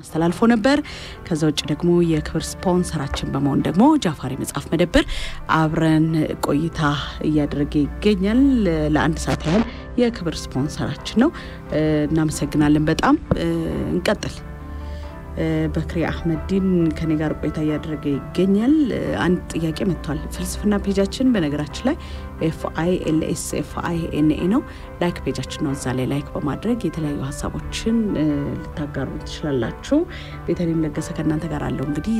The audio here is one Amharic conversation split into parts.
አስተላልፎ ነበር። ከዛ ውጭ ደግሞ የክብር ስፖንሰራችን በመሆን ደግሞ ጃፋሪ መጽሐፍ መደብር አብረን ቆይታ እያደረገ ይገኛል። ለአንድ ሰዓት ያህል የክብር ስፖንሰራችን ነው። እናመሰግናለን በጣም እንቀጥል። በክሪ አህመዲን ከኔ ጋር ቆይታ እያደረገ ይገኛል። አንድ ጥያቄ መጥቷል። ፍልስፍና ፔጃችን በነገራችን ላይ ኤፍ አይ ኤል ኤስ ኤፍ አይ ኤን ኤ ነው። ላይክ ፔጃችን ነው። እዛ ላይ ላይክ በማድረግ የተለያዩ ሀሳቦችን ልታጋሩ ትችላላችሁ። ቤተልሔም ለገሰ ከእናንተ ጋር አለው እንግዲህ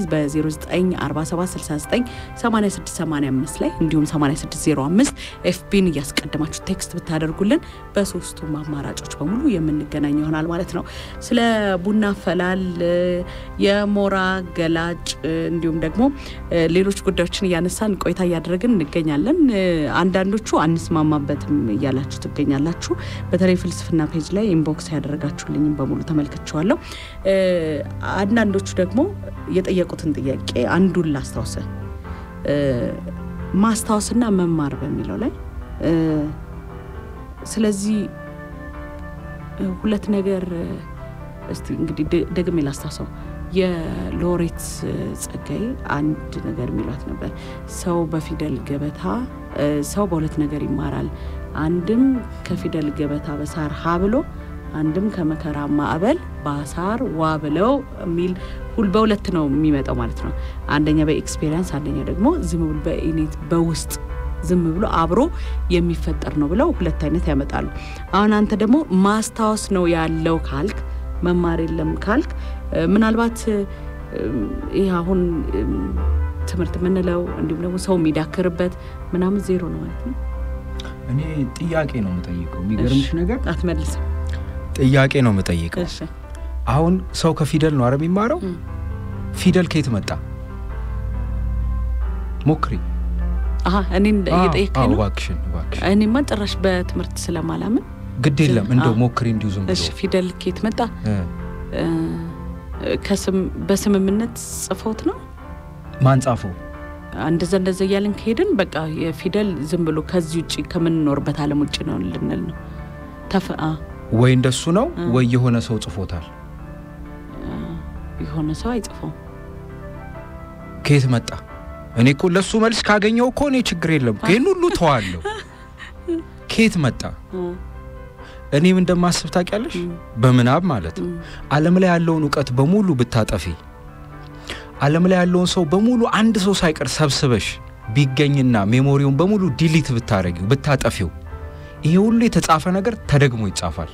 በ0947698685 ላይ እንዲሁም 8605 ኤፍቢን እያስቀደማችሁ ቴክስት ብታደርጉልን በሶስቱም አማራጮች በሙሉ የምንገናኝ ይሆናል ማለት ነው። ስለ ቡና ፈላል የሞራ ገላጭ እንዲሁም ደግሞ ሌሎች ጉዳዮችን እያነሳን ቆይታ እያደረግን እንገኛለን። አንዳንዶቹ አንስማማበትም እያላችሁ ትገኛላችሁ። በተለይ ፍልስፍና ፔጅ ላይ ኢንቦክስ ያደረጋችሁልኝም በሙሉ ተመልክቼዋለሁ። አንዳንዶቹ ደግሞ የጠየቁትን ጥያቄ አንዱን ላስታውሰ ማስታወስና መማር በሚለው ላይ ስለዚህ ሁለት ነገር እስቲ እንግዲህ ደግሜ ላስታውሰው የሎሬት ጸጋዬ አንድ ነገር የሚሏት ነበር። ሰው በፊደል ገበታ ሰው በሁለት ነገር ይማራል። አንድም ከፊደል ገበታ በሳር ሀ ብሎ አንድም ከመከራ ማዕበል በአሳር ዋ ብለው የሚል ሁል በሁለት ነው የሚመጣው ማለት ነው። አንደኛ በኤክስፔሪንስ፣ አንደኛ ደግሞ ዝም ብሎ በኢኔት በውስጥ ዝም ብሎ አብሮ የሚፈጠር ነው ብለው ሁለት አይነት ያመጣሉ። አሁን አንተ ደግሞ ማስታወስ ነው ያለው ካልክ መማር የለም ካልክ ምናልባት ይህ አሁን ትምህርት የምንለው እንዲሁም ደግሞ ሰው የሚዳክርበት ምናምን ዜሮ ነው ማለት ነው። እኔ ጥያቄ ነው የምጠይቀው። የሚገርምሽ ነገር አትመልስም። ጥያቄ ነው የምጠይቀው። እሺ አሁን ሰው ከፊደል ነው አረ የሚማረው። ፊደል ከየት መጣ? ሞክሪ። አሀ እኔን እየጠየቀኝ ነው። እባክሽን እባክሽን፣ እኔማ ጭራሽ በትምህርት ስለማላምን ግድ የለም እንደው አዎ። ሞክሪ እንዲሁ ዝም ብሎ እሺ ፊደል ከየት መጣ? እ፣ እ፣ ከስም በስምምነት ጽፎት ነው ማን ጻፈው? እንደዛ እንደዛ እያልን ከሄድን በቃ የፊደል ዝም ብሎ ከዚህ ውጭ ከምንኖርበት ዓለም ውጭ ነው ልንል ነው። ተፈ አ፣ ወይ እንደሱ ነው እ። ወይ የሆነ ሰው ጽፎታል። የሆነ ሰው አይጽፈውም። ከየት መጣ? እኔ እኮ ለሱ መልስ ካገኘው እኮ እኔ ችግር የለም ይህን ሁሉ ተዋለሁ። ከየት መጣ? እ፣ እኔም እንደማስብ ታውቂያለሽ፣ እ፣ በምናብ ማለት ነው። እ፣ ዓለም ላይ ያለውን እውቀት በሙሉ ብታጠፊ፣ ዓለም ላይ ያለውን ሰው በሙሉ አንድ ሰው ሳይቀር ሰብስበሽ ቢገኝና ሜሞሪውን በሙሉ ዲሊት ብታረጊው ብታጠፊው፣ ይሄ ሁሉ የተጻፈ ነገር ተደግሞ ይጻፋል።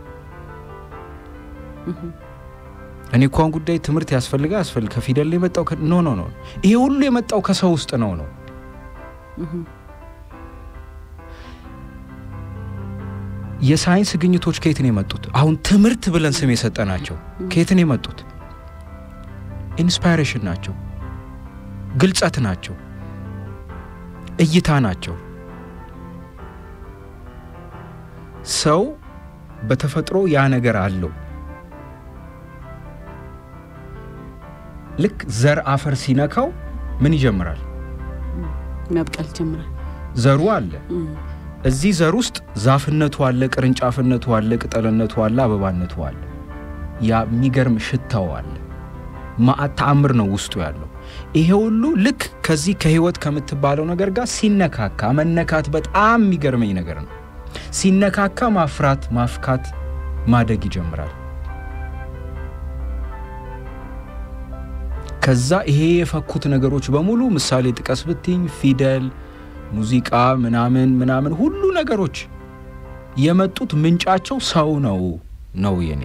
እ፣ እኔ እንኳን ጉዳይ ትምህርት ያስፈልጋ ያስፈልግ ከፊደል ላይ የመጣው ከ- ኖ ኖ ኖ ይሄ ሁሉ የመጣው ከሰው ውስጥ ነው ነው እ፣ የሳይንስ ግኝቶች ከየት ነው የመጡት? አሁን ትምህርት ብለን ስም የሰጠናቸው ከየት ነው የመጡት? ኢንስፓይሬሽን ናቸው፣ ግልጸት ናቸው፣ እይታ ናቸው። ሰው በተፈጥሮ ያ ነገር አለው። ልክ ዘር አፈር ሲነካው ምን ይጀምራል? መብቀል ጀምራል። ዘሩ አለ። እ፣ እዚህ ዘር ውስጥ ዛፍነቱ አለ፣ ቅርንጫፍነቱ አለ፣ ቅጠልነቱ አለ፣ አበባነቱ አለ። ያ የሚገርም ሽታው አለ። ማአት ተአምር ነው ውስጡ ያለው። ይሄ ሁሉ ልክ ከዚህ ከህይወት ከምትባለው ነገር ጋር ሲነካካ መነካት በጣም የሚገርመኝ ነገር ነው። ሲነካካ ማፍራት፣ ማፍካት፣ ማደግ ይጀምራል። ከዛ ይሄ የፈኩት ነገሮች በሙሉ ምሳሌ ጥቀስ ብትኝ ፊደል ሙዚቃ ምናምን ምናምን ሁሉ ነገሮች የመጡት ምንጫቸው ሰው ነው ነው የኔ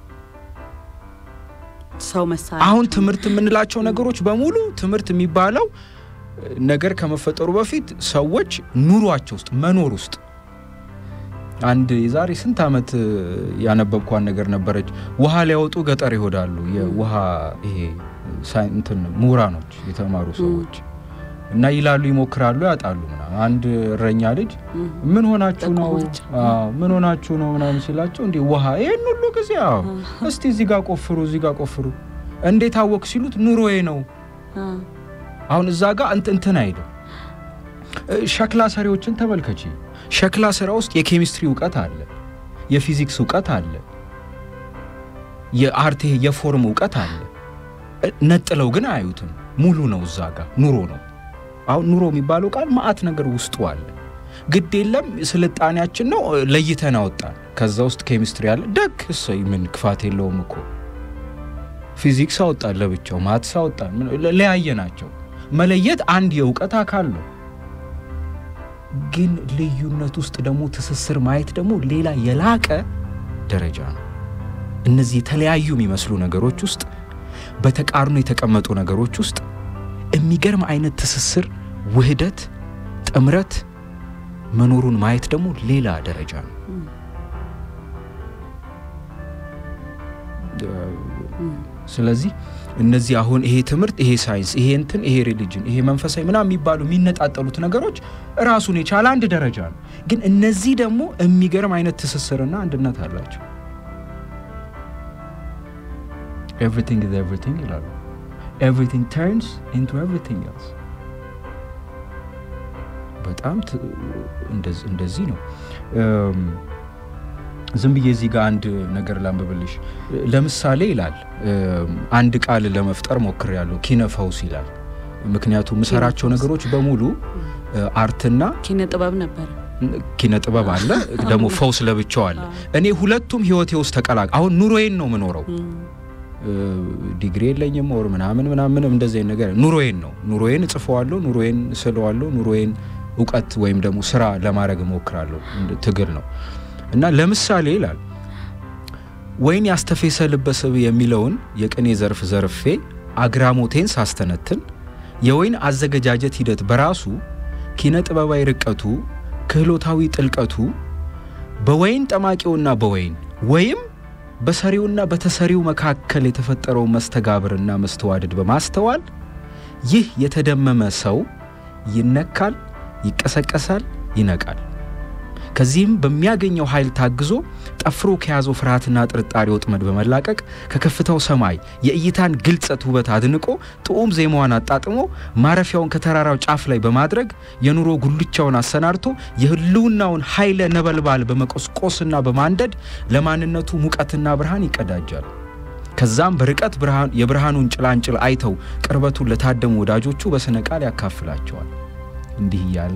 ሰው መሳሪያ አሁን ትምህርት የምንላቸው ነገሮች በሙሉ ትምህርት የሚባለው ነገር ከመፈጠሩ በፊት ሰዎች ኑሯቸው ውስጥ መኖር ውስጥ አንድ የዛሬ ስንት ዓመት ያነበብኳን ነገር ነበረች። ውሃ ሊያወጡ ገጠር ይሄዳሉ። የውሃ ይሄ ሳይ- እንትን ምሁራኖች የተማሩ ሰዎች እና ይላሉ፣ ይሞክራሉ፣ ያጣሉ ምናምን። አንድ እረኛ ልጅ እ፣ ምን ሆናችሁ ነው ጠቆመች። አዎ፣ ምን ሆናችሁ ነው ምናምን ሲላቸው እንዲህ ውሃ ይህን ሁሉ ጊዜ አዎ እስቲ እዚህ ጋር ቆፍሩ እዚህ ጋር ቆፍሩ እንዴት አወቅ ሲሉት ኑሮዬ ነው እ፣ አሁን እዛ ጋር እንት እንትን አይልም እ፣ ሸክላ ሰሪዎችን ተመልከቺ ሸክላ ስራ ውስጥ የኬሚስትሪ እውቀት አለ የፊዚክስ እውቀት አለ የአርት ይሄ የፎርም እውቀት አለ። ነጥለው ግን አያዩትም። ሙሉ ነው፣ እዛ ጋር ኑሮ ነው። አሁን ኑሮ የሚባለው ቃል ማአት ነገር ውስጡ አለ። ግድ የለም ስልጣኔያችን ነው ለይተን አወጣን። ከዛ ውስጥ ኬሚስትሪ አለ። ደግ እሰይ፣ ምን ክፋት የለውም እኮ ፊዚክስ አወጣን ለብቻው፣ ማትስ አወጣን፣ ለያየ ናቸው። መለየት አንድ የእውቀት አካል ነው። ግን ልዩነት ውስጥ ደግሞ ትስስር ማየት ደግሞ ሌላ የላቀ ደረጃ ነው። እነዚህ የተለያዩ የሚመስሉ ነገሮች ውስጥ በተቃርኖ የተቀመጡ ነገሮች ውስጥ የሚገርም አይነት ትስስር፣ ውህደት፣ ጥምረት መኖሩን ማየት ደግሞ ሌላ ደረጃ ነው። ስለዚህ እነዚህ አሁን ይሄ ትምህርት፣ ይሄ ሳይንስ፣ ይሄ እንትን፣ ይሄ ሪሊጅን፣ ይሄ መንፈሳዊ ምናምን የሚባሉ የሚነጣጠሉት ነገሮች ራሱን የቻለ አንድ ደረጃ ነው። ግን እነዚህ ደግሞ የሚገርም አይነት ትስስርና አንድነት አላቸው። ኤቭሪቲንግ ኢዝ ኤቭሪቲንግ ይላሉ። ኤቭሪቲንግ ተርንስ ኢንቱ ኤቭሪቲንግ ኤልስ። በጣም እንደዚህ ነው። ዝም ብዬ እዚህ ጋር አንድ ነገር ላንብብልሽ። ለምሳሌ ይላል አንድ ቃል ለመፍጠር ሞክሬያለሁ፣ ኪነ ፈውስ ይላል። ምክንያቱም የምሰራቸው ነገሮች በሙሉ አርትና ኪነ ጥበብ ነበር። ኪነ ጥበብ አለ፣ ደግሞ ፈውስ ለብቻው አለ። እኔ ሁለቱም ህይወቴ ውስጥ ተቀላቅ አሁን ኑሮዬን ነው የምኖረው ዲግሪ የለኝም ወር ምናምን ምናምን እንደዚህ ነገር ኑሮዬን ነው ኑሮዬን እጽፈዋለሁ፣ ኑሮዬን ስለዋለሁ፣ ኑሮዬን እውቀት ወይም ደግሞ ስራ ለማድረግ እሞክራለሁ። ትግል ነው እና ለምሳሌ ይላል ወይን ያስተፌሰ ልበስብ የሚለውን የቅኔ ዘርፍ ዘርፌ አግራሞቴን ሳስተነትን የወይን አዘገጃጀት ሂደት በራሱ ኪነ ጥበባዊ ርቀቱ፣ ክህሎታዊ ጥልቀቱ በወይን ጠማቂውና በወይን ወይም በሰሪውና በተሰሪው መካከል የተፈጠረው መስተጋብርና መስተዋደድ በማስተዋል ይህ የተደመመ ሰው ይነካል፣ ይቀሰቀሳል፣ ይነቃል። ከዚህም በሚያገኘው ኃይል ታግዞ ጠፍሮ ከያዘው ፍርሃትና ጥርጣሬ ወጥመድ በመላቀቅ ከከፍታው ሰማይ የእይታን ግልጸት ውበት አድንቆ ጥዑም ዜማዋን አጣጥሞ ማረፊያውን ከተራራው ጫፍ ላይ በማድረግ የኑሮ ጉልቻውን አሰናድቶ የህልውናውን ኃይለ ነበልባል በመቆስቆስና በማንደድ ለማንነቱ ሙቀትና ብርሃን ይቀዳጃል። ከዛም በርቀት የብርሃኑን ጭላንጭል አይተው ቅርበቱን ለታደሙ ወዳጆቹ በስነ ቃል ያካፍላቸዋል። እንዲህ እያለ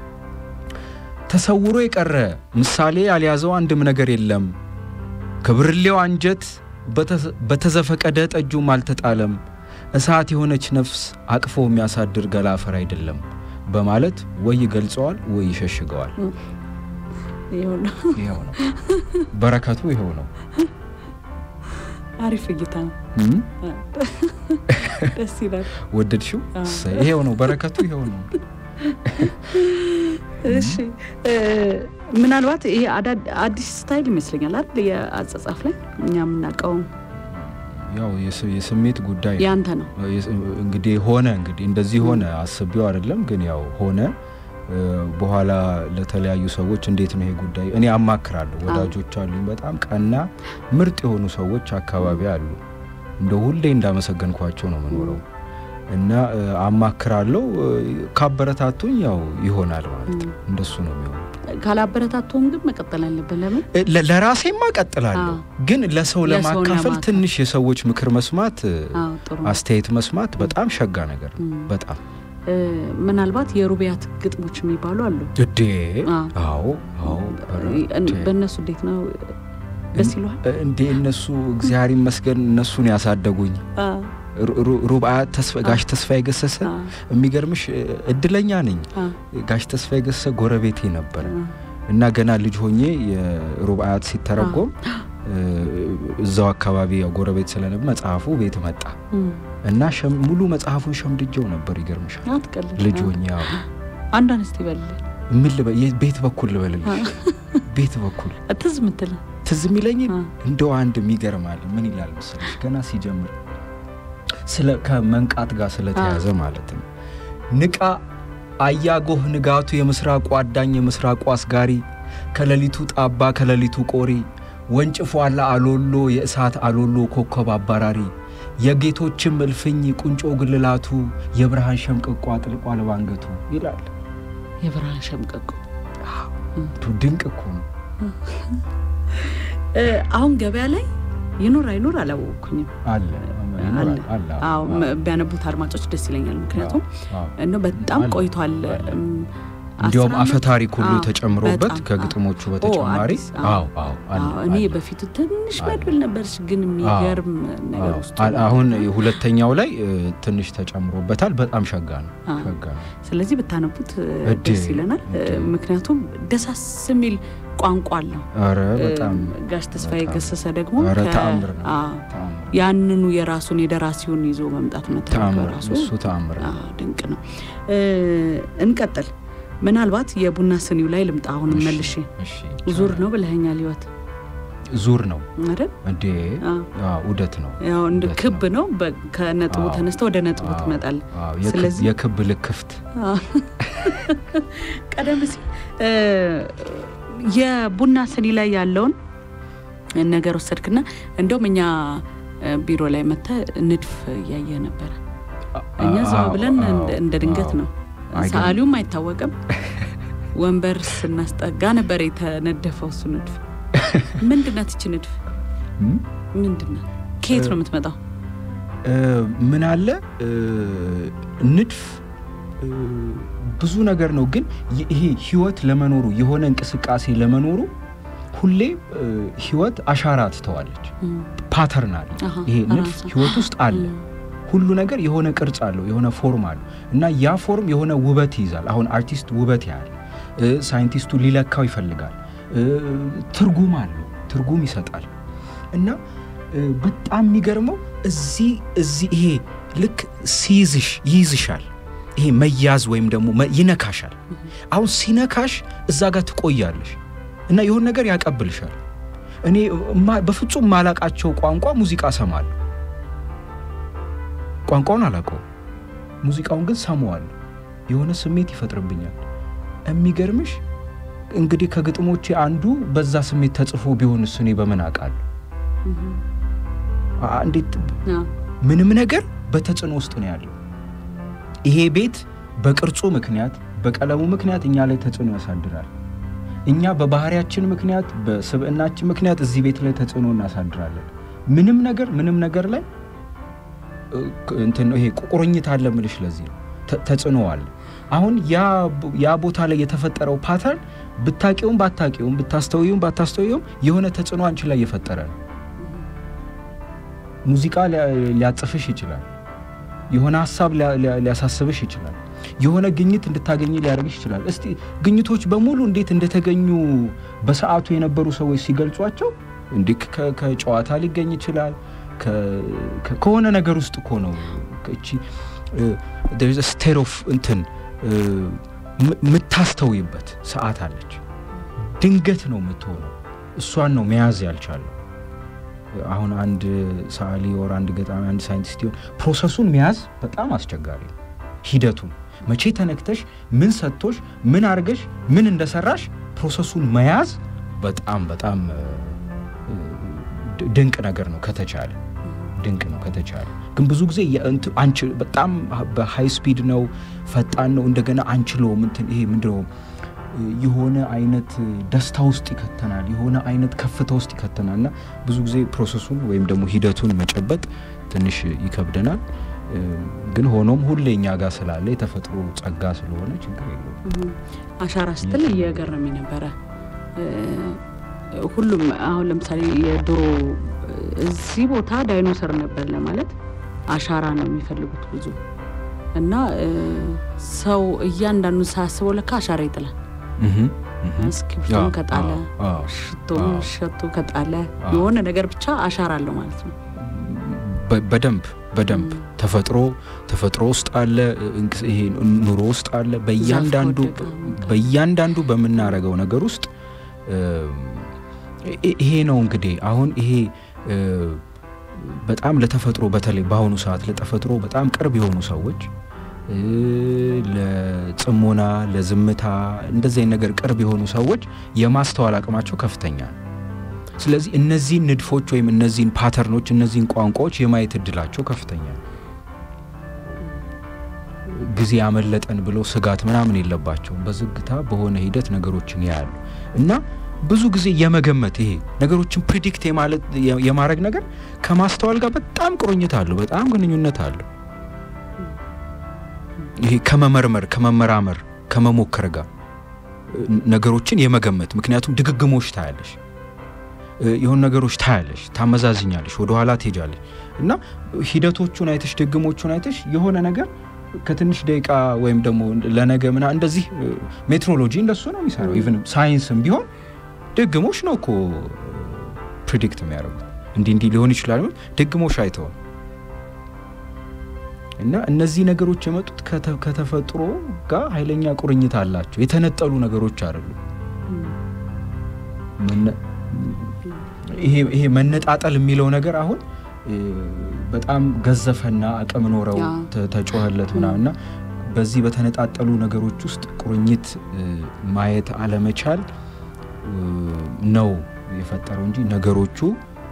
ተሰውሮ የቀረ ምሳሌ ያልያዘው አንድም ነገር የለም። ከብርሌው አንጀት በተዘፈቀደ ጠጁም አልተጣለም። እሳት የሆነች ነፍስ አቅፎ የሚያሳድር ገላ አፈር አይደለም በማለት ወይ ይገልጸዋል ወይ ይሸሽገዋል። ይኸው ነው በረከቱ፣ ይኸው ነው። አሪፍ እይታ ነው። ደስ ይላል። ወደድሽው? ይሄው ነው በረከቱ፣ ይኸው ነው። እሺ ምናልባት ይሄ አዲስ ስታይል ይመስለኛል አይደል? የአጻጻፍ ላይ እኛ የምናውቀው ያው የስሜት ጉዳይ ያንተ ነው እንግዲህ ሆነ እንግዲህ እንደዚህ ሆነ አስቤው አይደለም ግን ያው ሆነ። በኋላ ለተለያዩ ሰዎች እንዴት ነው ይሄ ጉዳይ እኔ አማክራለሁ። ወዳጆች አሉኝ በጣም ቀና ምርጥ የሆኑ ሰዎች አካባቢ አሉ። እንደ ሁሌ እንዳመሰገንኳቸው ነው የምኖረው እና አማክራለሁ። ካበረታቱኝ ያው ይሆናል ማለት ነው። እንደሱ ነው የሚሆነው። ካላበረታቱም ግን መቀጠል አለብን። ለምን ለራሴማ እቀጥላለሁ፣ ግን ለሰው ለማካፈል ትንሽ የሰዎች ምክር መስማት፣ አስተያየት መስማት በጣም ሸጋ ነገር ነው። በጣም ምናልባት የሩቢያት ግጥሞች የሚባሉ አሉ እዴ። አዎ አዎ። በእነሱ እንዴት ነው ደስ ይለዋል እንዴ? እነሱ እግዚአብሔር ይመስገን እነሱን ያሳደጉኝ ሩብአት ጋሽ ተስፋዬ ገሰሰ የሚገርምሽ እድለኛ ነኝ። ጋሽ ተስፋዬ ገሰሰ ጎረቤቴ ነበረ እና ገና ልጅ ሆኜ የሩብአት ሲተረጎም እዛው አካባቢ ጎረቤት ስለነበር መጽሐፉ ቤት መጣ እና ሙሉ መጽሐፉን ሸምድጀው ነበር። ይገርምሻል ልጅ ሆኜ አንድ አነስት ይበልል ምን ቤት በኩል ልበልልሽ ቤት በኩል ትዝ ምትል ትዝ የሚለኝ እንደው አንድ የሚገርማል ምን ይላል መሰለሽ ገና ሲጀምር ስለ ከመንቃት ጋር ስለተያዘ ማለት ነው። ንቃ አያጎህ ንጋቱ የምስራቁ አዳኝ የምስራቁ አስጋሪ ከሌሊቱ ጣባ ከሌሊቱ ቆሪ ወንጭፎ አላ አሎሎ የእሳት አሎሎ ኮከብ አባራሪ የጌቶችም እልፍኝ ቁንጮ ግልላቱ የብርሃን ሸምቀቆ አጥልቋል ባንገቱ ይላል። የብርሃን ሸምቀቆ ድንቅ እኮ ነው። አሁን ገበያ ላይ ይኑር አይኑር አላወቅኩኝም። አለ አለ አለ አዎ ም- ቢያነቡት አድማጮች ደስ ይለኛል። ምክንያቱም እንደው በጣም አለ፣ ቆይቷል። አለ። እም፣ እንዲያውም አስር አፈ ዓመት? ታሪክ ሁሉ አዎ፣ ተጨምሮበት በጣም፣ ከግጥሞቹ አዎ። በተጨማሪ አዲስ፣ አዎ አዎ አለ አዎ፣ እኔ አለ። በፊቱ ትንሽ አለ። መድብል ነበረች፣ ግን የሚገርም ነገር ውስጡ አዎ፣ አሁን ሁለተኛው ላይ እ, ትንሽ ተጨምሮበታል። በጣም ሸጋ ነው አዎ። ሸጋ ነው። ስለዚህ ብታነቡት እ, እድ- ደስ ይለናል። እ, እድ- ምክንያቱም ደሳስ የሚል ቋንቋ አለው። ኧረ በጣም እ, ጋሽ ተስፋዬ በጣም። ገሰሰ ደግሞ ኧረ ከ- ተአምር ነው አዎ፣ ተአምር ነው። ያንኑ የራሱን የደራሲውን ይዞ መምጣት መተረክ ተአምር ራሱ እሱ ተአምር ነው። አዎ፣ ድንቅ ነው። እ, እንቀጥል። ምናልባት የቡና ስኒው ላይ ልምጣ። አሁንም እሺ፣ መልሼ እሺ ዙር ነው ብለኸኛል። ህይወት ዙር ነው አይደል? እንዴ? አዎ። አዎ፣ ዑደት ነው። ያው እንደ ዑደት ክብ ነው። ነው። በ- ከነጥቡ አዎ። ተነስተ ወደ ነጥቡ አዎ፣ ትመጣለህ። አዎ፣ የክብ- ስለዚህ- የክብ ልክፍት አዎ። ቀደም ሲል እ፣ የቡና ስኒ ላይ ያለውን ነገር ወሰድክና እንደውም እኛ እ፣ ቢሮ ላይ መጥተህ ንድፍ እያየ ነበረ። እኛ ዝም አዎ፣ ብለን አዎ፣ እንደ- እንደ ድንገት አዎ። ነው። አይገርም። ሰዓሊውም አይታወቅም። ወንበር ስናስጠጋ ነበር የተነደፈው እሱ ንድፍ። ምንድናት ይቺ ንድፍ? እም? ምንድናት? ከየት ነው የምትመጣው? እ፣ ምን አለ እ፣ ንድፍ እ፣ ብዙ ነገር ነው፣ ግን ይ- ይሄ ህይወት ለመኖሩ የሆነ እንቅስቃሴ ለመኖሩ ሁሌ እ፣ ህይወት አሻራ ትተዋለች። እም፣ ፓተርን አለ። አሃ፣ ይሄ ንድፍ ራሷ። ህይወት ውስጥ አለ። እም፣ ሁሉ ነገር የሆነ ቅርጽ አለው፣ የሆነ ፎርም አለው እና ያ ፎርም የሆነ ውበት ይይዛል። አሁን አርቲስት ውበት ያህል እ፣ ሳይንቲስቱ ሊለካው ይፈልጋል። እ፣ ትርጉም አለው፣ ትርጉም ይሰጣል እና እ፣ በጣም የሚገርመው እዚህ እዚህ ይሄ ልክ ሲይዝሽ ይይዝሻል። ይሄ መያዝ ወይም ደግሞ መ- ይነካሻል። አሁን ሲነካሽ እዛ ጋር ትቆያለሽ እና የሆነ ነገር ያቀብልሻል። እኔ እማ- በፍጹም ማላቃቸው ቋንቋ ሙዚቃ ሰማለሁ። ቋንቋውን አላውቀውም፣ ሙዚቃውን ግን ሰማዋለሁ። የሆነ ስሜት ይፈጥርብኛል። የሚገርምሽ እንግዲህ ከግጥሞቼ አንዱ በዛ ስሜት ተጽፎ ቢሆንስ እኔ በምን አውቃለሁ? እም፣ አ- እንዴት አዎ፣ ምንም ነገር በተጽዕኖ ውስጥ ነው ያለው። ይሄ ቤት በቅርጹ ምክንያት በቀለሙ ምክንያት እኛ ላይ ተጽዕኖ ያሳድራል። እኛ በባህሪያችን ምክንያት በስብዕናችን ምክንያት እዚህ ቤት ላይ ተጽዕኖ እናሳድራለን። ምንም ነገር ምንም ነገር ላይ እ፣ እንትን ነው ይሄ ቁርኝት አለ ምልሽ። ለዚህ ነው ተ- ተጽዕኖ አለ። አሁን ያ ቦ- ያ ቦታ ላይ የተፈጠረው ፓተርን ብታቂውም ባታቂውም ብታስተውዩም ባታስተውዩም የሆነ ተጽዕኖ አንቺ ላይ የፈጠረ ነው። ሙዚቃ ሊያ- ሊያጽፍሽ ይችላል። የሆነ ሀሳብ ሊያ- ሊያ- ሊያሳስብሽ ይችላል። የሆነ ግኝት እንድታገኝ ሊያደርግሽ ይችላል። እስቲ ግኝቶች በሙሉ እንዴት እንደተገኙ በሰዓቱ የነበሩ ሰዎች ሲገልጿቸው እንዲህ ከ- ከጨዋታ ሊገኝ ይችላል። ከ- ከ- ከሆነ ነገር ውስጥ እኮ ነው እቺ ስቴት ኦፍ እንትን እ፣ ም- የምታስተውይበት ሰዓት አለች። ድንገት ነው የምትሆነው። እሷን ነው መያዝ ያልቻለው። አሁን አንድ ሰዓሊ ወር አንድ ገጣሚ አንድ ሳይንቲስት ይሆን ፕሮሰሱን መያዝ በጣም አስቸጋሪ ነው። ሂደቱን መቼ ተነክተሽ ምን ሰጥቶሽ ምን አርገሽ ምን እንደሰራሽ ፕሮሰሱን መያዝ በጣም በጣም እ፣ ድ- ድንቅ ነገር ነው ከተቻለ ድንቅ ነው ከተቻለ። ግን ብዙ ጊዜ የእንት- አንቺ በጣም በሃይ ስፒድ ነው ፈጣን ነው እንደገና አንችለውም እንትን ይሄ ምንድነው የሆነ አይነት ደስታ ውስጥ ይከተናል፣ የሆነ አይነት ከፍታ ውስጥ ይከተናል እና ብዙ ጊዜ ፕሮሰሱን ወይም ደግሞ ሂደቱን መጨበጥ ትንሽ ይከብደናል። እ፣ ግን ሆኖም ሁሌ እኛ ጋር ስላለ የተፈጥሮ ጸጋ ስለሆነ ችግር የለውም። እም፣ አሻራ ስትል እየገረመኝ ነበረ። እ፣ ሁሉም አሁን ለምሳሌ የድሮ እዚህ ቦታ ዳይኖሰር ነበር ለማለት አሻራ ነው የሚፈልጉት ብዙ እና እ፣ ሰው እያንዳንዱ ሳያስበው ለካ አሻራ ይጥላል። እህም፣ እህም። እስክሪብቶን አዎ፣ ከጣለ አዎ፣ አዎ። ሽቶን አዎ። ሸቶ ከጣለ አዎ። የሆነ ነገር ብቻ አሻራ አለው ማለት ነው። በ- በደንብ በደንብ እም። ተፈጥሮ ተፈጥሮ ውስጥ አለ እንቅስ- ይሄ ኑሮ ውስጥ አለ በእያንዳንዱ ከወደቀ መንካት። በእያንዳንዱ በምናረገው ነገር ውስጥ እም፣ ይ- ይሄ ነው እንግዲህ አሁን ይሄ እ፣ በጣም ለተፈጥሮ በተለይ በአሁኑ ሰዓት ለተፈጥሮ በጣም ቅርብ የሆኑ ሰዎች እ፣ ለጽሞና ለዝምታ እንደዚህ አይነት ነገር ቅርብ የሆኑ ሰዎች የማስተዋል አቅማቸው ከፍተኛ ነው። ስለዚህ እነዚህን ንድፎች ወይም እነዚህን ፓተርኖች እነዚህን ቋንቋዎች የማየት እድላቸው ከፍተኛ ነው። ጊዜ ያመለጠን ብለው ስጋት ምናምን የለባቸውም። በዝግታ በሆነ ሂደት ነገሮችን ያያሉ እና ብዙ ጊዜ የመገመት ይሄ ነገሮችን ፕሪዲክት የማለት የማድረግ ነገር ከማስተዋል ጋር በጣም ቁርኝት አለው፣ በጣም ግንኙነት አለው። ይሄ ከመመርመር ከመመራመር ከመሞከር ጋር ነገሮችን የመገመት ምክንያቱም ድግግሞች ታያለሽ፣ የሆኑ ነገሮች ታያለሽ፣ ታመዛዝኛለሽ፣ ወደኋላ ትሄጃለሽ እና ሂደቶቹን አይተሽ ድግሞቹን አይተሽ የሆነ ነገር ከትንሽ ደቂቃ ወይም ደግሞ ለነገ ምና እንደዚህ ሜትሮሎጂ እንደሱ ነው የሚሰራው። ኢቭን ሳይንስም ቢሆን ድግሞች ነው እኮ ፕሪዲክት የሚያደርጉት እንዲህ እንዲህ ሊሆን ይችላል ድግሞች አይተውም። እና እነዚህ ነገሮች የመጡት ከተፈጥሮ ጋር ኃይለኛ ቁርኝት አላቸው። የተነጠሉ ነገሮች አይደሉም። ይሄ መነጣጠል የሚለው ነገር አሁን በጣም ገዘፈና አቅም ኖረው ተጮኸለት ምናምን እና በዚህ በተነጣጠሉ ነገሮች ውስጥ ቁርኝት ማየት አለመቻል ነው የፈጠረው እንጂ ነገሮቹ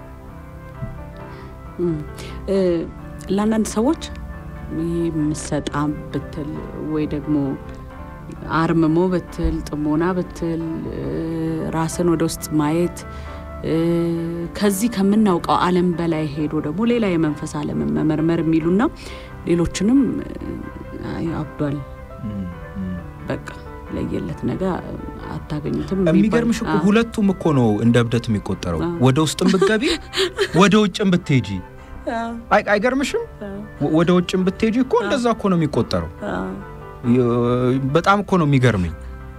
ለአንዳንድ ሰዎች ይህ ምሰጣ ብትል ወይ ደግሞ አርምሞ ብትል ጥሞና ብትል ራስን ወደ ውስጥ ማየት ከዚህ ከምናውቀው ዓለም በላይ ሄዶ ደግሞ ሌላ የመንፈስ ዓለምን መመርመር የሚሉና ሌሎችንም አብዷል በቃ ለየለት ነገር አታገኙትም። የሚገርምሽ እኮ ሁለቱም እኮ ነው እንደ እብደት የሚቆጠረው። ወደ ውስጥም ብትገቢ ወደ ውጭም ብትሄጂ አይገርምሽም? ወደ ውጭም ብትሄጂ እኮ እንደዛ እኮ ነው የሚቆጠረው። በጣም እኮ ነው የሚገርመኝ።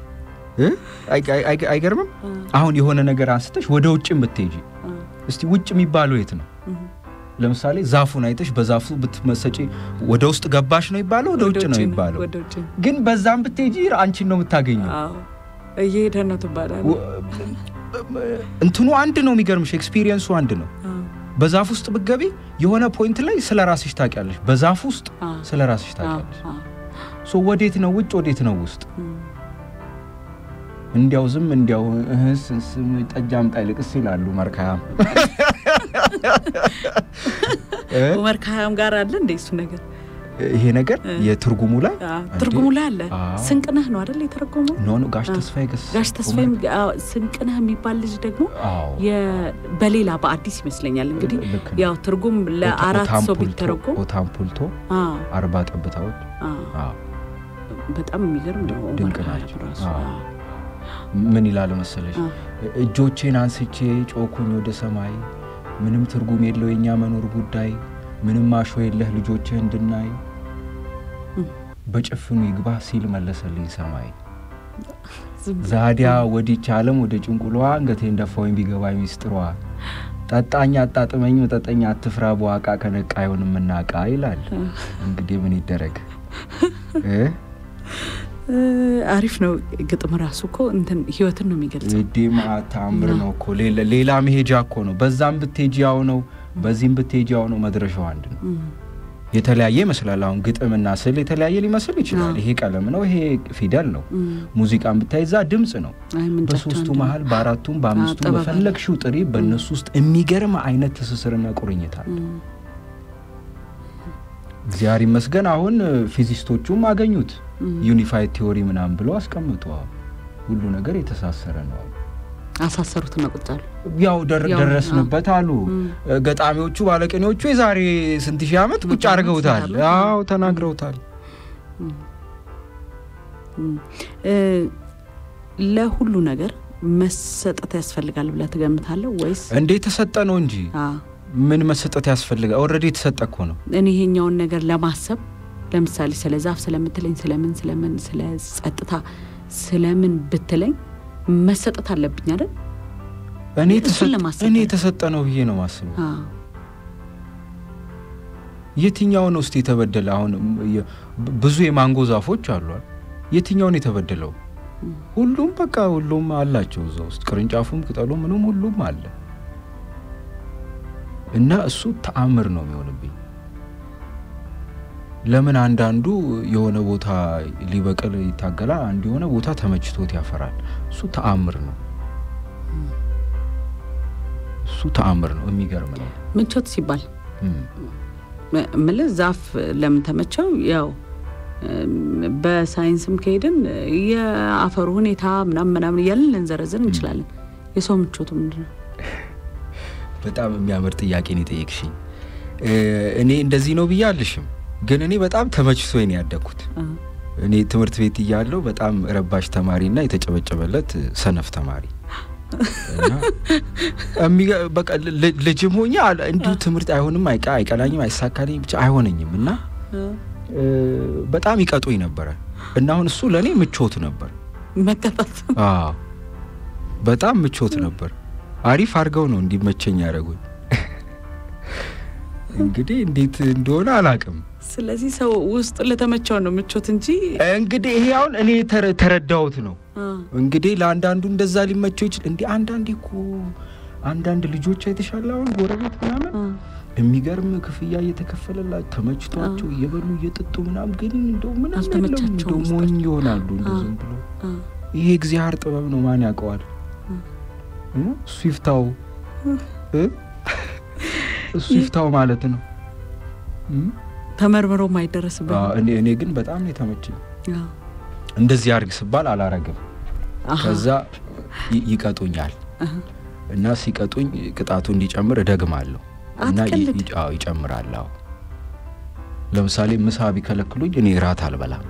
አይገርምም? አሁን የሆነ ነገር አንስተሽ ወደ ውጭም ብትሄጂ እስቲ ውጭ የሚባለው የት ነው? ለምሳሌ ዛፉን አይተሽ በዛፉ ብትመሰጪ ወደ ውስጥ ገባሽ ነው ይባለው፣ ወደ ውጭ ነው ይባለው። ግን በዛም ብትሄጂ አንቺን ነው የምታገኘው። እየሄደ ነው ትባላል። እንትኑ አንድ ነው። የሚገርምሽ ኤክስፒሪየንሱ አንድ ነው። በዛፍ ውስጥ ብትገቢ የሆነ ፖይንት ላይ ስለ ራስሽ ታውቂያለሽ። በዛፍ ውስጥ ስለ ራስሽ ታውቂያለሽ። ሶ ወዴት ነው ውጭ፣ ወዴት ነው ውስጥ? እንዲያው ዝም እንዲያው እህስ ጠጅ አምጣ ይልቅስ ይላሉ መርካያም መርካያም ጋር አለ እንደ እሱ ነገር ይሄ ነገር የትርጉሙ ላይ ትርጉሙ ላይ አለ። ስንቅነህ ነው አይደል የተረጎመው? ኖ ኖ ጋሽ ተስፋዬ ገስ ጋሽ ተስፋዬ ስንቅነህ የሚባል ልጅ ደግሞ በሌላ በአዲስ ይመስለኛል እንግዲህ ያው ትርጉም ለአራት ሰው ቢተረጎም ኦታምፑልቶ አርባ ጠብታዎች በጣም የሚገርም ነው። ድንቅ ናቸው። ምን ይላል መሰለሽ? እጆቼን አንስቼ ጮኩኝ ወደ ሰማይ፣ ምንም ትርጉም የለው የእኛ መኖር ጉዳይ፣ ምንም አሾ የለህ ልጆችህ እንድናይ፣ በጭፍኑ ይግባ ሲል መለሰልኝ ሰማይ። ዛዲያ ወዲች ዓለም ወደ ጭንቁሏ አንገቴን ደፋወኝ ቢገባኝ ሚስጥሯ፣ ጠጣኝ አጣጥመኝ መጠጠኝ አትፍራ በዋቃ ከነቃ አይሆንም እናቃ ይላል። እንግዲህ ምን ይደረግ አሪፍ ነው። ግጥም ራሱ እኮ እንትን ህይወትን ነው የሚገልጸው። ዴማ ታምር ነው እኮ ሌላ መሄጃ እኮ ነው። በዛም ብትሄጂ ያው ነው፣ በዚህም ብትሄጂ ያው ነው። መድረሻው አንድ ነው። የተለያየ ይመስላል። አሁን ግጥምና ስዕል የተለያየ ሊመስል ይችላል። ይሄ ቀለም ነው፣ ይሄ ፊደል ነው። ሙዚቃን ብታይ እዛ ድምፅ ነው። በሶስቱ መሀል በአራቱም በአምስቱም በፈለግሽው ጥሪ፣ በእነሱ ውስጥ የሚገርም አይነት ትስስርና ቁርኝት አለ። እግዚአብሔር ይመስገን አሁን ፊዚስቶቹም አገኙት ዩኒፋይድ ቲዎሪ ምናምን ብለው አስቀምጠዋል። ሁሉ ነገር የተሳሰረ ነው። አሳሰሩትና ቁጭ አሉ። ያው ደረስንበት አሉ ገጣሚዎቹ፣ ባለቅኔዎቹ የዛሬ ስንት ሺህ ዓመት ቁጭ አድርገውታል። ያው ተናግረውታል። ለሁሉ ነገር መሰጠት ያስፈልጋል ብለህ ትገምታለህ ወይስ? እንዴ የተሰጠ ነው እንጂ ምን መሰጠት ያስፈልጋል? ኦልሬዲ የተሰጠ እኮ ነው። እኔ ይሄኛውን ነገር ለማሰብ ለምሳሌ ስለ ዛፍ ስለምትለኝ ስለምን ስለምን ስለ ጸጥታ ስለምን ብትለኝ መሰጠት አለብኝ አይደል? እኔ የተሰጠ ነው ብዬ ነው ማስበው። የትኛው ነው እስቲ የተበደለ? አሁን ብዙ የማንጎ ዛፎች አሏል። የትኛውን የተበደለው? ሁሉም በቃ ሁሉም አላቸው እዛ ውስጥ ቅርንጫፉም፣ ቅጠሉ፣ ምንም ሁሉም አለ እና እሱ ተአምር ነው የሚሆንብኝ። ለምን አንዳንዱ የሆነ ቦታ ሊበቅል ይታገላል፣ አንዱ የሆነ ቦታ ተመችቶት ያፈራል። እሱ ተአምር ነው። እሱ ተአምር ነው። የሚገርም ነው። ምቾት ሲባል ምልህ ዛፍ ለምን ተመቸው? ያው በሳይንስም ከሄድን የአፈሩ ሁኔታ ምናምን ምናምን እያለን ልንዘረዝር እንችላለን። የሰው ምቾቱ ምንድን ነው? በጣም የሚያምር ጥያቄ ነው የጠየቅሽኝ። እኔ እንደዚህ ነው ብዬ አልሽም፣ ግን እኔ በጣም ተመችቶኝ ነው ያደግኩት። እኔ ትምህርት ቤት እያለሁ በጣም ረባሽ ተማሪና የተጨበጨበለት ሰነፍ ተማሪ በቃ ልጅም ሆኜ እንዲሁ ትምህርት አይሆንም፣ አይቀናኝም፣ አይሳካልኝም፣ ብቻ አይሆነኝም እና በጣም ይቀጡኝ ነበረ እና አሁን እሱ ለእኔ ምቾት ነበር። መቀጣት በጣም ምቾት ነበር። አሪፍ አድርገው ነው እንዲመቸኝ ያደረጉኝ። እንግዲህ እንዴት እንደሆነ አላቅም። ስለዚህ ሰው ውስጥ ለተመቸው ነው ምቾት እንጂ እንግዲህ ይሄ አሁን እኔ ተረዳሁት ነው። እንግዲህ ለአንዳንዱ እንደዛ ሊመቸው ይችል እንዲህ አንዳንዴ እኮ አንዳንድ ልጆች አይተሻል፣ አሁን ጎረቤት ምናምን የሚገርም ክፍያ እየተከፈለላቸው ተመችቷቸው እየበሉ እየጠጡ ምናምን፣ ግን እንደው ምንም የለም እንደው ሞኝ ይሆናሉ። እንደ ዝም ብሎ ይሄ እግዚአብሔር ጥበብ ነው፣ ማን ያውቀዋል? እሱ ይፍታው እሱ ይፍታው ማለት ነው። ተመርምሮ ማይደረስበት እኔ ግን በጣም ነው የተመቸኝ። እንደዚህ አድርግ ስባል አላረግም። ከዛ ይቀጡኛል እና ሲቀጡኝ ቅጣቱ እንዲጨምር እደግማለሁ እና ይጨምራል። አዎ ለምሳሌ ምሳ ቢከለክሉኝ እኔ እራት አልበላም።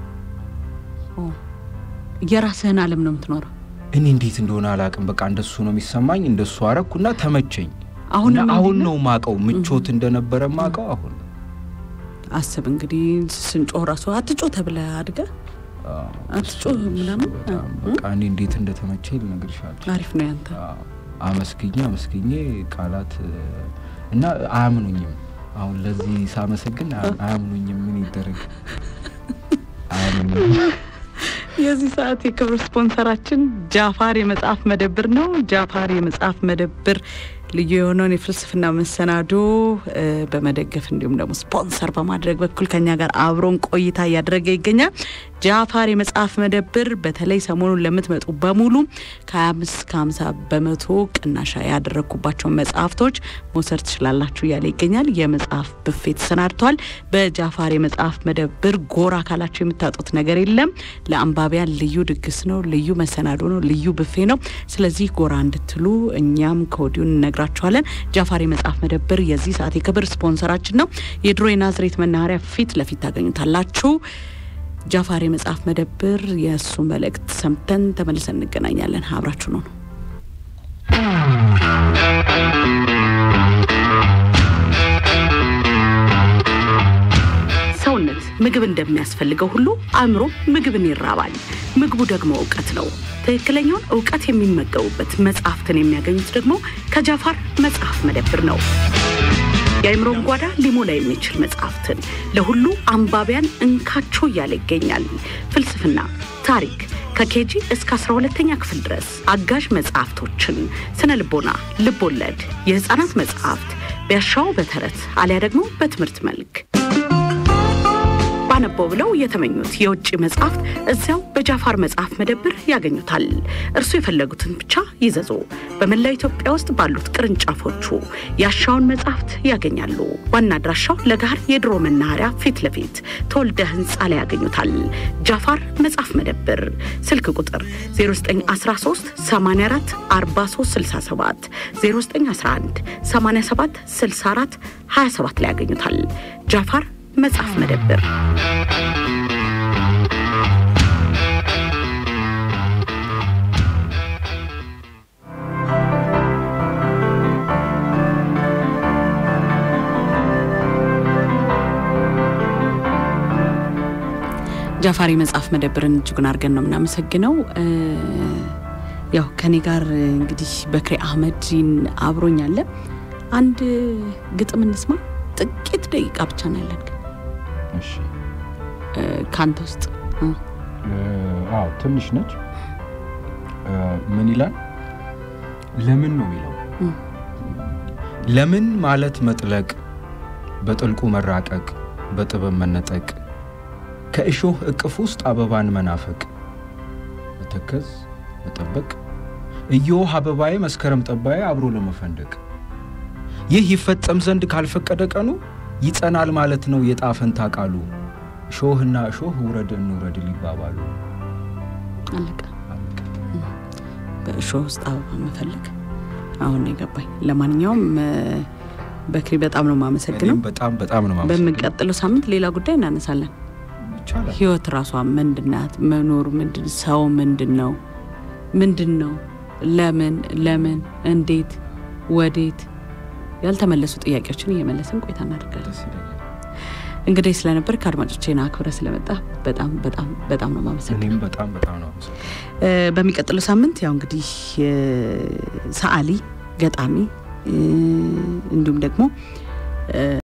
የራስህን ዓለም ነው የምትኖረው። እኔ እንዴት እንደሆነ አላውቅም። በቃ እንደሱ ነው የሚሰማኝ። እንደሱ አረኩና ተመቸኝ። አሁን አሁን ነው ማቀው ምቾት እንደነበረ ማቀው አሁን አስብ እንግዲህ ስንጮህ ራሱ አትጮህ ተብለህ አድገህ አትጮህ ምናምን በቃ እኔ እንዴት እንደተመቸኝ ልነግርሽ አልችልም። አሪፍ ነው ያንተ። አመስግኜ አመስግኜ ቃላት እና አያምኑኝም። አሁን ለዚህ ሳመሰግን አያምኑኝም። ምን ይደረግ አያምኑኝም። የዚህ ሰዓት የክብር ስፖንሰራችን ጃፋር የመጽሐፍ መደብር ነው። ጃፋር የመጽሐፍ መደብር ልዩ የሆነውን የፍልስፍና መሰናዶ በመደገፍ እንዲሁም ደግሞ ስፖንሰር በማድረግ በኩል ከኛ ጋር አብሮን ቆይታ እያደረገ ይገኛል። ጃፋር የመጽሐፍ መደብር በተለይ ሰሞኑን ለምትመጡ በሙሉ ከ25 እስከ 50 በመቶ ቅናሻ ያደረግኩባቸውን መጽሐፍቶች መውሰድ ትችላላችሁ እያለ ይገኛል። የመጽሐፍ ብፌ ተሰናድቷል። በጃፋር የመጽሐፍ መደብር ጎራ ካላችሁ የምታጡት ነገር የለም። ለአንባቢያን ልዩ ድግስ ነው፣ ልዩ መሰናዶ ነው፣ ልዩ ብፌ ነው። ስለዚህ ጎራ እንድትሉ እኛም ከወዲሁ እንነግራችኋለን። ጃፋር የመጽሐፍ መደብር የዚህ ሰዓት የክብር ስፖንሰራችን ነው። የድሮ የናዝሬት መናኸሪያ ፊት ለፊት ታገኙታላችሁ። ጃፋር የመጽሐፍ መደብር የእሱ መልእክት ሰምተን ተመልሰን እንገናኛለን። አብራችሁ ነው ነው ሰውነት ምግብ እንደሚያስፈልገው ሁሉ አእምሮ ምግብን ይራባል። ምግቡ ደግሞ እውቀት ነው። ትክክለኛውን እውቀት የሚመገቡበት መጽሐፍትን የሚያገኙት ደግሞ ከጃፋር መጽሐፍ መደብር ነው። የአእምሮን ጓዳ ሊሞላ የሚችል መጽሐፍትን ለሁሉ አንባቢያን እንካችሁ እያለ ይገኛል። ፍልስፍና፣ ታሪክ ከኬጂ እስከ 12ተኛ ክፍል ድረስ አጋዥ መጽሐፍቶችን፣ ስነ ልቦና፣ ልብ ወለድ፣ የህፃናት መጽሐፍት ቢያሻው በተረት አሊያ ደግሞ በትምህርት መልክ ባነበው ብለው የተመኙት የውጭ መጽሐፍት እዚያው በጃፋር መጽሐፍ መደብር ያገኙታል። እርሱ የፈለጉትን ብቻ ይዘዙ። በመላው ኢትዮጵያ ውስጥ ባሉት ቅርንጫፎቹ ያሻውን መጽሐፍት ያገኛሉ። ዋና አድራሻው ለጋር የድሮ መናኸሪያ ፊት ለፊት ተወልደ ህንፃ ላይ ያገኙታል። ጃፋር መጽሐፍ መደብር ስልክ ቁጥር 0913 84 43 67 0911 87 64 27 ላይ ያገኙታል። ጃፋር መጽሐፍ መደብር ጃፋር መጽሐፍ መደብርን እጅጉን አድርገን ነው የምናመሰግነው። ያው ከኔ ጋር እንግዲህ በክሬ አህመድን አብሮኛለ። አንድ ግጥም እንስማ። ጥቂት ደቂቃ ብቻ ነው ያለን እሺ ከአንተ ውስጥ አዎ ትንሽ ነች። ምን ይላል? ለምን ነው የሚለው። ለምን ማለት መጥለቅ፣ በጥልቁ መራቀቅ፣ በጥበብ መነጠቅ፣ ከእሾህ እቅፍ ውስጥ አበባን መናፈቅ፣ መተከዝ መጠበቅ፣ እዮህ አበባዬ መስከረም ጠባዬ አብሮ ለመፈንደቅ ይህ ይፈጸም ዘንድ ካልፈቀደ ቀኑ ይጸናል ማለት ነው የጣፈንታ ቃሉ እሾህና እሾህ ውረድ እንውረድ ሊባባሉ አለቀ። በእሾህ ውስጥ አበባ መፈለግ አሁን ነው የገባኝ። ለማንኛውም እ፣ በክሪ በጣም ነው የማመሰግነው። እኔም በጣም በጣም ነው የማመሰግነው። በምንቀጥለው ሳምንት ሌላ ጉዳይ እናነሳለን። ይቻላል። ህይወት ራሷ ምንድናት? መኖር ምንድን ሰው ምንድን ነው? ምንድን ነው? ለምን ለምን እንዴት ወዴት ያልተመለሱ ጥያቄዎችን እየመለስን ቆይታ እናደርጋለን። ደስ ይለኛል። እንግዲህ ስለነበር ከአድማጮቼን አክብረ ስለመጣ በጣም በጣም በጣም ነው ማመሰግነው። እኔም በጣም በጣም ነው የማመሰግነው። እ፣ በሚቀጥለው ሳምንት ያው እንግዲህ እ፣ ሰዓሊ ገጣሚ እ፣ እንዲሁም ደግሞ እ፣